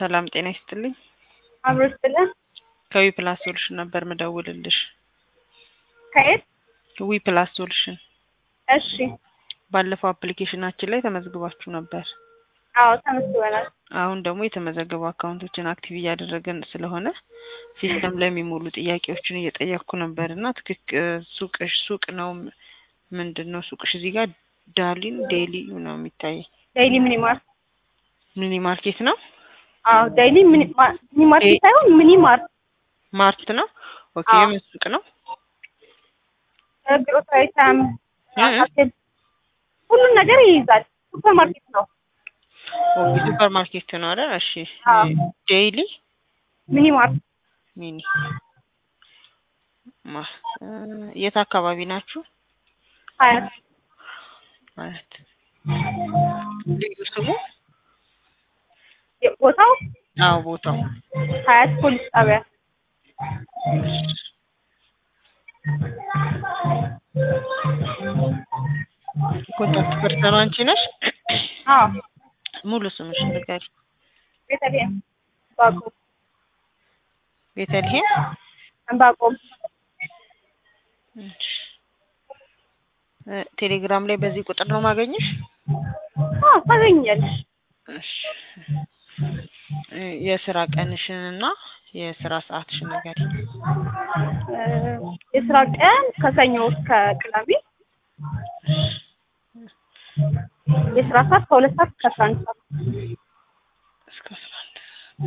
ሰላም ጤና ይስጥልኝ። አብሮ ስጥልን። ከዊ ፕላስ ሶሉሽን ነበር ምደውልልሽ። ከየት? ዊ ፕላስ ሶሉሽን እሺ። ባለፈው አፕሊኬሽናችን ላይ ተመዝግባችሁ ነበር። አዎ ተመስግበናል። አሁን ደግሞ የተመዘገቡ አካውንቶችን አክቲቭ እያደረገን ስለሆነ ሲስተም ላይ የሚሞሉ ጥያቄዎችን እየጠየቅኩ ነበር እና ትክክ ሱቅሽ ሱቅ ነው ምንድን ነው ሱቅሽ? እዚህ ጋር ዳሊን ዴሊ ነው የሚታየኝ። ዳይሊ ሚኒ ማርት። ሚኒ ማርኬት ነው አዎ ዳይሊ ሚኒ ማ- ሚኒ ማርት ዴ- ሳይሆን ሚኒ ማርት ማርት ነው። ኦኬ አዎ። የምን ሱቅ ነው? ግሮሰሪ ታይም እ? ሁሉን ነገር ይይዛል። ሱፐር ማርኬት ነው። ኦኬ ሱፐር ማርኬት ነው አይደል? እሺ አዎ። ዴይሊ ሚኒ ማርት ሚኒ ማ እ፣ የት አካባቢ ናችሁ? ሀያት ማለት ልዩ ስሙ? ቦታው አዎ ቦታው ሀያት ፖሊስ ጣቢያ ኮንታክት ፐርሰኑ አንቺ ነሽ? አዎ ሙሉ ስምሽ ንገሪ። ቤተልሔም ባቆም ቤተልሔም ባቆም እሺ። እ፣ ቴሌግራም ላይ በዚህ ቁጥር ነው ማገኘሽ? አዎ ታገኛለሽ። እሺ። እ፣ የስራ ቀንሽን እና የስራ ሰዓትሽን ንገሪ። እ፣ የስራ ቀን ከሰኞ እስከ ቅዳሜ የስራ ሰዓት ከሁለት ሰዓት እስከ አስራ አንድ ሰዓት እስከ አስራ አንድ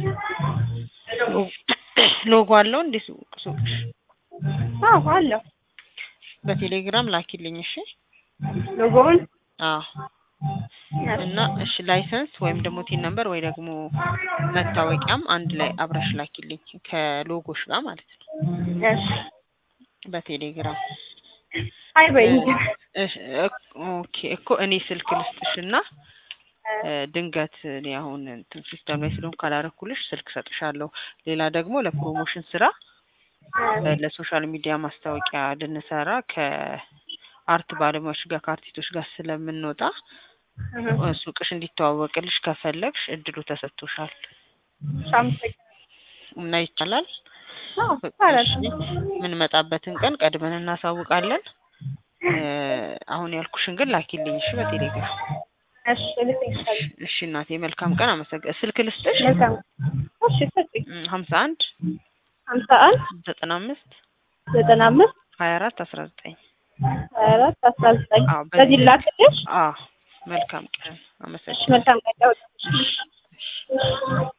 ሎ- ሎጎ አለው እንዴ ሱቅ ሱቅሽ? አዎ አለው በቴሌግራም ላኪልኝ እሺ። ሎጎውን አዎ እና እሺ ላይሰንስ ወይም ደግሞ ቲን ነምበር ወይ ደግሞ መታወቂያም አንድ ላይ አብረሽ ላኪልኝ ከሎጎሽ ጋር ማለት ነው እሺ በቴሌግራም አይ በይ እሺ፣ እክ- ኦኬ እኮ እኔ ስልክ ልስጥሽ እና እ፣ ድንገት እኔ አሁን እንትን ሲስተም ላይ ስለሆንኩ ካላረኩልሽ ስልክ ሰጥሻለሁ። ሌላ ደግሞ ለፕሮሞሽን ስራ እ፣ ለሶሻል ሚዲያ ማስታወቂያ ልንሰራ ከአርት ባለሙያዎች ጋር ከአርቲስቶች ጋር ስለምንወጣ እ፣ ሱቅሽ እንዲተዋወቅልሽ ከፈለግሽ እድሉ ተሰጥቶሻል ሻምሰኝ እና ይቻላል። አዎ ይቻላል። የምንመጣበትን ቀን ቀድመን እናሳውቃለን። እ፣ አሁን ያልኩሽን ግን ላኪልኝ እሺ በቴሌግራም እሺ ልትይሻል እሺ እናቴ መልካም ቀን አመሰግ ስልክ ልስጥሽ መልካም እሺ ሰጥኝ ሀምሳ አንድ ሀምሳ አንድ ዘጠና አምስት ዘጠና አምስት ሀያ አራት አስራ ዘጠኝ ሀያ አራት አስራ ዘጠኝ አዎ፣ በዚህ- በዚህ ላክልሽ አዎ መልካም ቀን እሺ አመሰግናለሁ መልካም ቀን